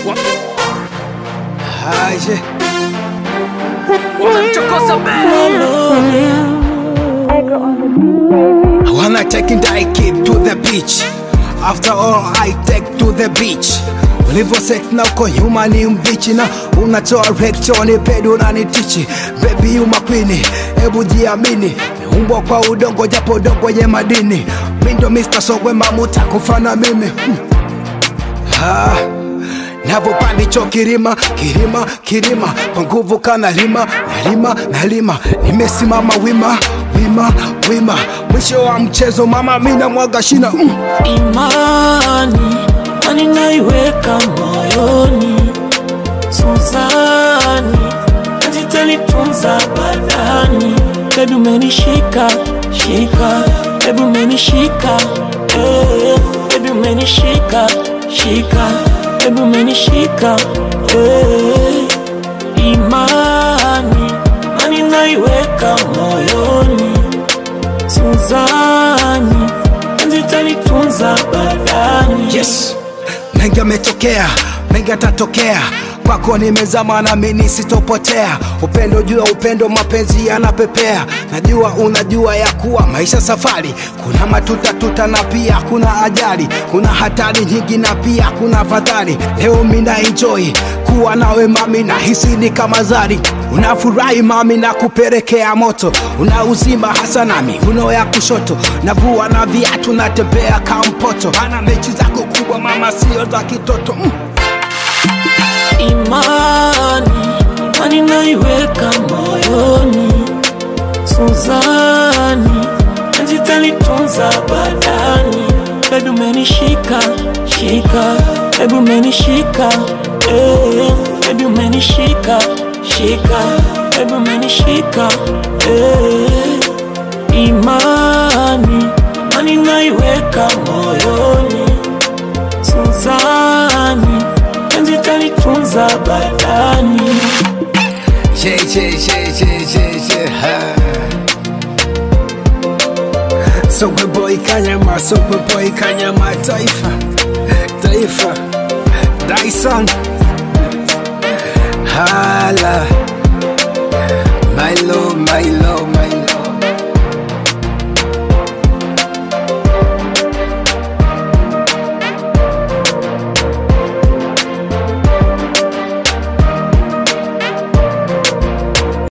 Aje. Wamemchokoza I wanna take die kid to the beach. After all I take to the beach. Ulivyo sex na uko nyuma ni mbichi na unatoa reaction pedo unanitichi baby you my queen hebu jiamini meumbwa kwa udongo japo udongo yenye madini mindo Mr. Sogwe mamuta kufana mimi hmm. ah. Navyopandicho kirima kirima kirima kwa nguvu kana lima nalima nalima nimesimama wima wima wima mwisho wa mchezo mama mina mwaga shina mm. imani ani naiweka moyoni Suzani najitalitunza badani bebi umenishika shika bebi umenishika eh, bebi umenishika shika bebi umenishika eh, imani ani naiweka moyoni Suzani najitalitunza badani yes mengi ametokea mengi atatokea kwako nimezama na mimi sitopotea upendo juu ya upendo mapenzi yanapepea najua unajua ya kuwa maisha safari kuna matuta tuta na pia kuna ajali kuna hatari nyingi na pia kuna fadhali leo mina enjoy kuwa nawe mami na hisi ni kama zari unafurahi mami na kupelekea moto una uzima hasa nami uno ya kushoto navua na viatu natembea kampoto ana mechi zako kubwa mama sio za kitoto mm. imani ani naiweka moyoni Suzani najitalitunza badani bebi umenishika shika bebi umenishika eh, bebi umenishika shika bebi umenishika eh, imani ani naiweka moyoni Suzani najitalitunza badani Che, che, che, che, che, che, ha. Sogwe boy kanyama, sogwe boy kanyama, taifa, taifa, Dyson, hala, Milo, Milo.